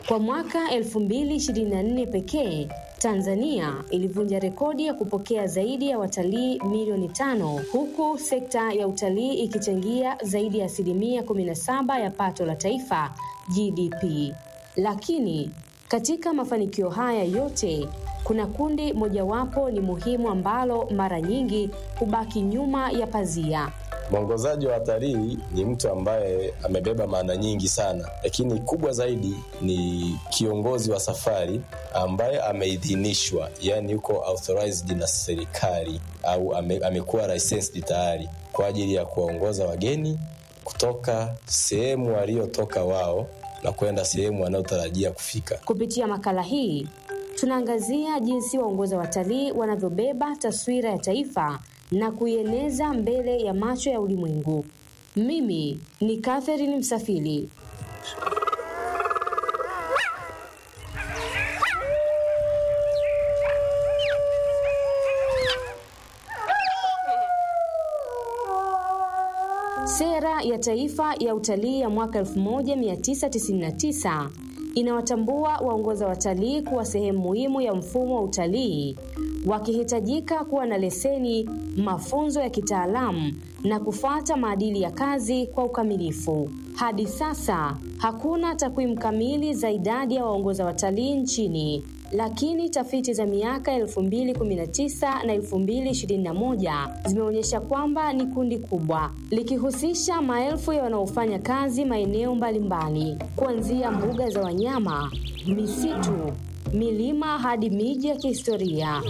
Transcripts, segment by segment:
Kwa mwaka 2024 pekee, Tanzania ilivunja rekodi ya kupokea zaidi ya watalii milioni tano huku sekta ya utalii ikichangia zaidi ya asilimia 17 ya pato la taifa GDP. Lakini katika mafanikio haya yote kuna kundi mojawapo ni muhimu ambalo mara nyingi hubaki nyuma ya pazia. Mwongozaji wa watalii ni mtu ambaye amebeba maana nyingi sana, lakini kubwa zaidi ni kiongozi wa safari ambaye ameidhinishwa, yani yuko authorized na serikali au ame, amekuwa licensed tayari kwa ajili ya kuwaongoza wageni kutoka sehemu waliotoka wao na kwenda sehemu wanayotarajia kufika. Kupitia makala hii tunaangazia jinsi waongoza watalii wanavyobeba taswira ya taifa na kuieneza mbele ya macho ya ulimwengu. Mimi ni Catherine Msafiri. Sera ya Taifa ya Utalii ya mwaka 1999 inawatambua waongoza watalii kuwa sehemu muhimu ya mfumo wa utalii, wakihitajika kuwa na leseni, mafunzo ya kitaalamu na kufuata maadili ya kazi kwa ukamilifu. Hadi sasa hakuna takwimu kamili za idadi ya waongoza watalii nchini, lakini tafiti za miaka 2019 na 2021 zimeonyesha kwamba ni kundi kubwa likihusisha maelfu ya wanaofanya kazi maeneo mbalimbali, kuanzia mbuga za wanyama, misitu, milima hadi miji ya kihistoria.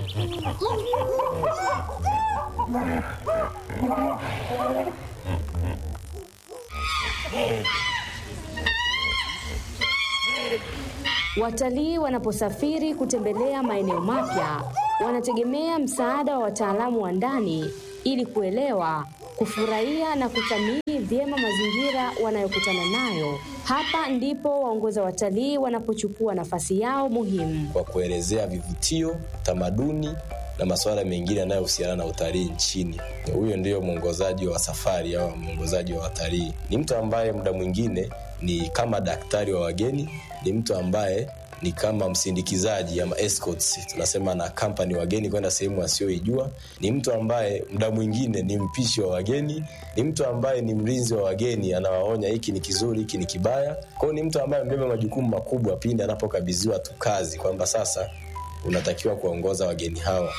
Watalii wanaposafiri kutembelea maeneo mapya, wanategemea msaada wa wataalamu wa ndani ili kuelewa, kufurahia na kuthamini vyema mazingira wanayokutana nayo. Hapa ndipo waongoza watalii wanapochukua nafasi yao muhimu. kwa kuelezea vivutio, tamaduni na masuala mengine yanayohusiana na utalii nchini. Huyo ndiyo mwongozaji wa safari au mwongozaji wa watalii. Ni mtu ambaye muda mwingine ni kama daktari wa wageni, ni mtu ambaye ni kama msindikizaji ama escorts, tunasema na kampani wageni kwenda sehemu wasioijua. Ni mtu ambaye muda mwingine ni mpishi wa wageni, ni mtu ambaye ni mlinzi wa wageni, anawaonya hiki ni kizuri, hiki ni kibaya. Kwa hiyo ni mtu ambaye amebeba majukumu makubwa pindi anapokabidhiwa tu kazi kwamba sasa unatakiwa kuwaongoza wageni hawa.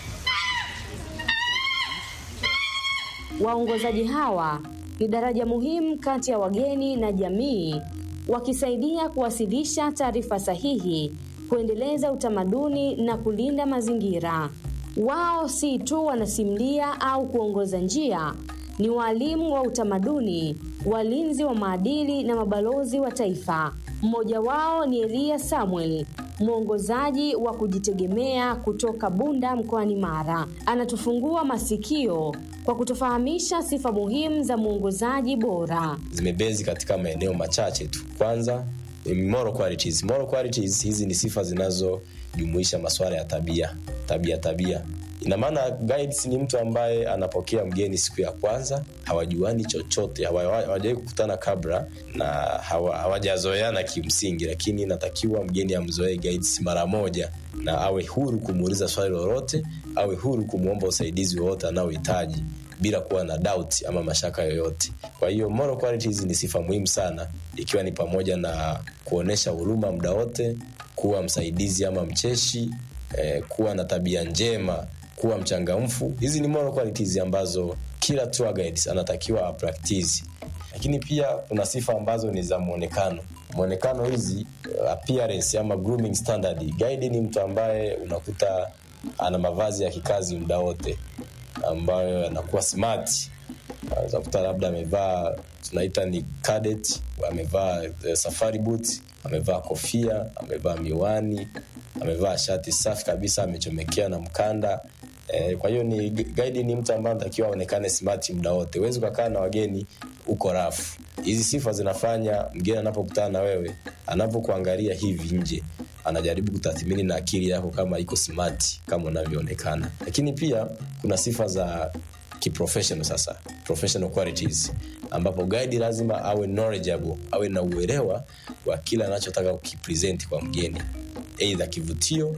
Waongozaji hawa ni daraja muhimu kati ya wageni na jamii, wakisaidia kuwasilisha taarifa sahihi, kuendeleza utamaduni na kulinda mazingira. Wao si tu wanasimulia au kuongoza njia, ni waalimu wa utamaduni, walinzi wa maadili na mabalozi wa taifa. Mmoja wao ni Elia Samuel, mwongozaji wa kujitegemea kutoka Bunda mkoani Mara. Anatufungua masikio kwa kutufahamisha sifa muhimu za mwongozaji bora. Zimebezi katika maeneo machache tu. Kwanza ni moral qualities. Moral qualities hizi ni sifa zinazojumuisha masuala ya tabia, tabia tabia ina maana guides ni mtu ambaye anapokea mgeni siku ya kwanza, hawajuani chochote, hawa- hawajawahi kukutana kabla na hawa- hawajazoeana kimsingi, lakini inatakiwa mgeni amzoee guides mara moja na awe huru kumuuliza swali lolote, awe huru kumwomba usaidizi wowote anaohitaji bila kuwa na doubt ama mashaka yoyote. Kwa hiyo moral qualities ni sifa muhimu sana, ikiwa ni pamoja na kuonesha huruma muda wote, kuwa msaidizi ama mcheshi, eh, kuwa na tabia njema, kuwa mchangamfu. Hizi ni moral qualities ambazo kila tour guides anatakiwa apractice. Lakini pia kuna sifa ambazo ni za mwonekano. Mwonekano hizi eh, appearance ama grooming standard. Guide ni mtu ambaye unakuta ana mavazi ya kikazi muda wote ambayo yanakuwa smart unaweza kukuta labda amevaa tunaita ni cadet, amevaa eh, safari boot, amevaa kofia, amevaa miwani, amevaa shati safi kabisa, amechomekea na mkanda eh, kwa hiyo ni guide ni mtu ambaye anatakiwa aonekane smart muda wote. Huwezi ukakaa na wageni uko rafu. Hizi sifa zinafanya mgeni anapokutana na wewe, anapokuangalia hivi nje anajaribu kutathmini na akili yako kama iko smart kama unavyoonekana. Lakini pia kuna sifa za kiprofessional sasa professional qualities ambapo guide lazima awe knowledgeable awe na uelewa wa kile anachotaka kukipresent kwa mgeni eidha kivutio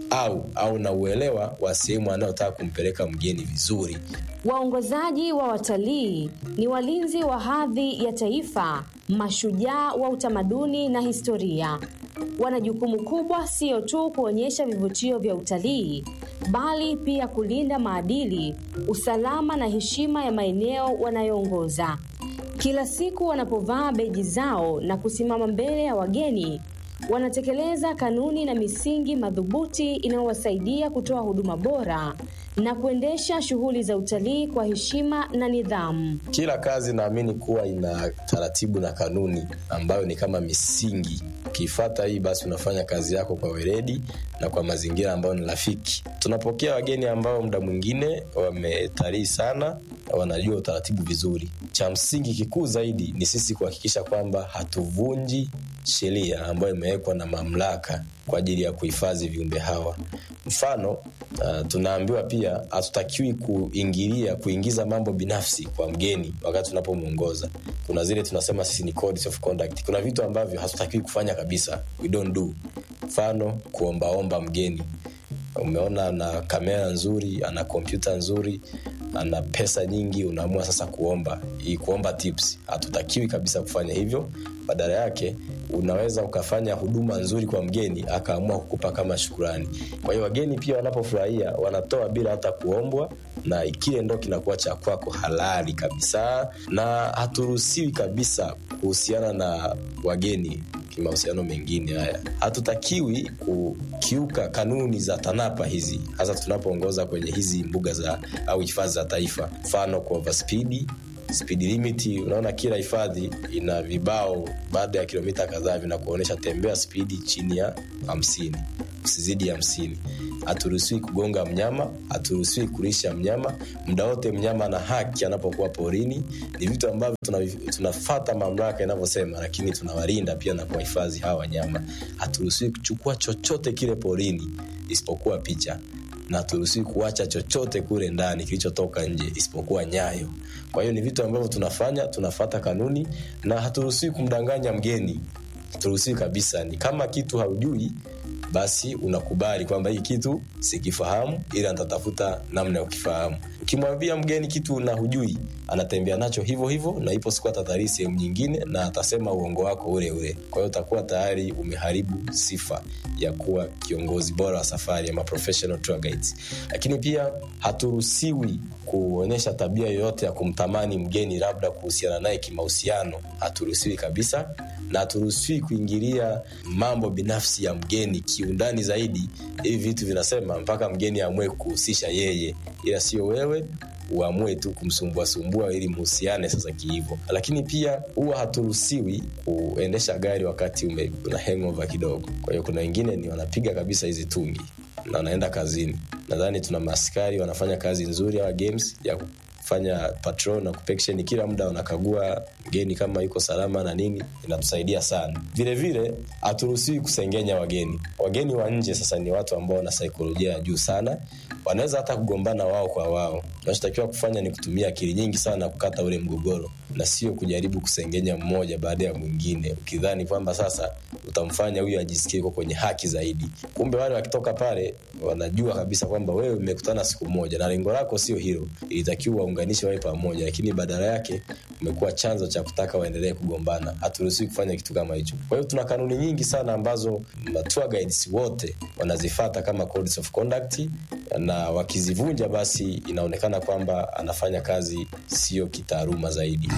au au na uelewa wa sehemu anayotaka kumpeleka mgeni vizuri Waongozaji wa watalii ni walinzi wa hadhi ya taifa, mashujaa wa utamaduni na historia. Wana jukumu kubwa sio tu kuonyesha vivutio vya utalii, bali pia kulinda maadili, usalama na heshima ya maeneo wanayoongoza. Kila siku wanapovaa beji zao na kusimama mbele ya wageni, wanatekeleza kanuni na misingi madhubuti inayowasaidia kutoa huduma bora na kuendesha shughuli za utalii kwa heshima na nidhamu. kila kazi naamini kuwa ina taratibu na kanuni ambayo ni kama misingi ukiifata hii basi unafanya kazi yako kwa weledi na kwa mazingira ambayo ni rafiki tunapokea wageni ambao muda mwingine wametalii sana wanajua utaratibu vizuri cha msingi kikuu zaidi ni sisi kuhakikisha kwamba hatuvunji sheria ambayo imewekwa na mamlaka kwa ajili ya kuhifadhi viumbe hawa mfano uh, tunaambiwa pia hatutakiwi kuingilia kuingiza mambo binafsi kwa mgeni wakati tunapomwongoza kuna zile tunasema sisi ni codes of conduct kuna vitu ambavyo hatutakiwi kufanya kabisa we don't do mfano kuombaomba mgeni umeona ana kamera nzuri ana kompyuta nzuri ana pesa nyingi unaamua sasa kuomba hii kuomba tips hatutakiwi kabisa kufanya hivyo badala yake unaweza ukafanya huduma nzuri kwa mgeni akaamua kukupa kama shukurani kwa hiyo wageni pia wanapofurahia wanatoa bila hata kuombwa na kile ndo kinakuwa cha kwako halali kabisa na haturuhusiwi kabisa kuhusiana na wageni kimahusiano mengine haya hatutakiwi kukiuka kanuni za tanapa hizi hasa tunapoongoza kwenye hizi mbuga za au hifadhi za taifa mfano kwa overspeed speed limit unaona kila hifadhi ina vibao baada ya kilomita kadhaa vinakuonyesha tembea spidi chini ya hamsini usizidi hamsini haturuhusiwi kugonga mnyama haturuhusiwi kulisha mnyama muda wote mnyama ana haki anapokuwa porini ni vitu ambavyo tuna- tunafata mamlaka inavyosema lakini tunawalinda pia na kuwahifadhi hawa wanyama haturuhusiwi kuchukua chochote kile porini isipokuwa picha na haturuhusiwi kuacha chochote kule ndani kilichotoka nje isipokuwa nyayo kwa hiyo ni vitu ambavyo tunafanya tunafata kanuni na haturuhusiwi kumdanganya mgeni haturuhusiwi kabisa ni kama kitu haujui basi unakubali kwamba hii kitu sikifahamu ila nitatafuta namna ya kukifahamu ukimwambia mgeni kitu na hujui anatembea nacho hivyo hivyo na ipo siku atatalii sehemu nyingine na atasema uongo wako ule ule kwa hiyo utakuwa tayari umeharibu sifa ya kuwa kiongozi bora wa safari ama professional tour guides lakini pia haturuhusiwi kuonyesha tabia yoyote ya kumtamani mgeni labda kuhusiana naye kimahusiano haturuhusiwi kabisa na haturuhusiwi kuingilia mambo binafsi ya mgeni kiundani zaidi hivi vitu vinasema mpaka mgeni amue kuhusisha yeye ila sio wewe uamue tu kumsumbuasumbua ili mhusiane sasa kihivo lakini pia huwa haturuhusiwi kuendesha gari wakati ume, una hangover kidogo kwa hiyo kuna wengine ni wanapiga kabisa hizi tungi na wanaenda kazini nadhani tuna maaskari wanafanya kazi nzuri hawa games ya kufanya patrol na kupeksheni kila muda wanakagua mgeni kama yuko salama na nini inatusaidia sana vile vile haturuhusiwi kusengenya wageni wageni wa nje sasa ni watu ambao wana saikolojia ya juu sana wanaweza hata kugombana wao kwa wao unachotakiwa kufanya ni kutumia akili nyingi sana kukata ule mgogoro na sio kujaribu kusengenya mmoja baada ya mwingine ukidhani kwamba sasa utamfanya huyu ajisikie uko kwenye haki zaidi kumbe wale wakitoka pale wanajua kabisa kwamba wewe umekutana siku moja na lengo lako sio hilo ilitakiwa waunganishe wawe pamoja lakini badala yake umekuwa chanzo cha kutaka waendelee kugombana haturuhusiwi kufanya kitu kama hicho kwa hiyo tuna kanuni nyingi sana ambazo ma tour guides wote wanazifata kama codes of conduct na wakizivunja basi inaonekana kwamba anafanya kazi sio kitaaluma zaidi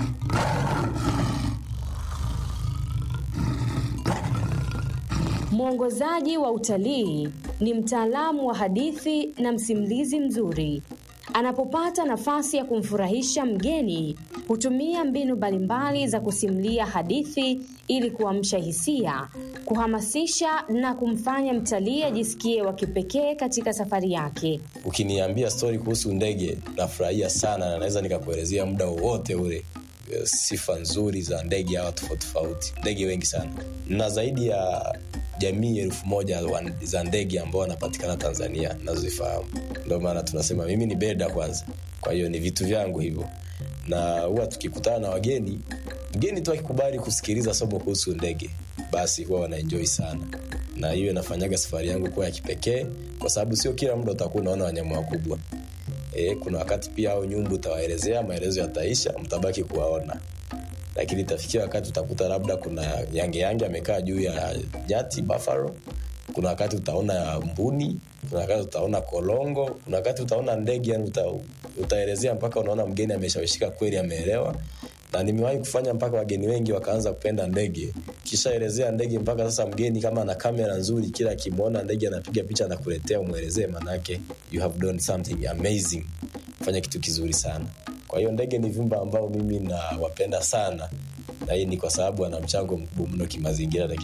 Mwongozaji wa utalii ni mtaalamu wa hadithi na msimulizi mzuri. Anapopata nafasi ya kumfurahisha mgeni, hutumia mbinu mbalimbali za kusimulia hadithi ili kuamsha hisia, kuhamasisha na kumfanya mtalii ajisikie wa kipekee katika safari yake. ukiniambia stori kuhusu ndege nafurahia sana na naweza nikakuelezea muda wowote ule eh, sifa nzuri za ndege hawa tofauti tofauti ndege wengi sana na zaidi ya jamii elfu moja wa- za ndege ambao wanapatikana tanzania nazozifahamu ndio maana tunasema mimi ni beda kwanza kwa hiyo ni vitu vyangu hivyo na huwa tukikutana na wageni mgeni tu akikubali kusikiliza somo kuhusu ndege basi huwa wanaenjoi sana na hiyo inafanyaga safari yangu kuwa ya kipekee kwa sababu sio kila muda utakuwa unaona wanyama wakubwa e, kuna wakati pia au nyumbu utawaelezea maelezo yataisha mtabaki kuwaona lakini itafikia wakati utakuta labda kuna yange yange amekaa juu ya nyati buffalo kuna wakati utaona mbuni kuna wakati utaona kolongo kuna wakati utaona ndege yani uta, utaelezea mpaka unaona mgeni ameshawishika kweli ameelewa na nimewahi kufanya mpaka wageni wengi wakaanza kupenda ndege kishaelezea ndege mpaka sasa mgeni kama ana kamera nzuri kila akimwona ndege anapiga picha na kuletea umwelezee manake you have done something amazing fanya kitu kizuri sana kwa hiyo ndege ni viumbe ambao mimi nawapenda sana na hii ni kwa sababu ana mchango mkubwa mno kimazingira na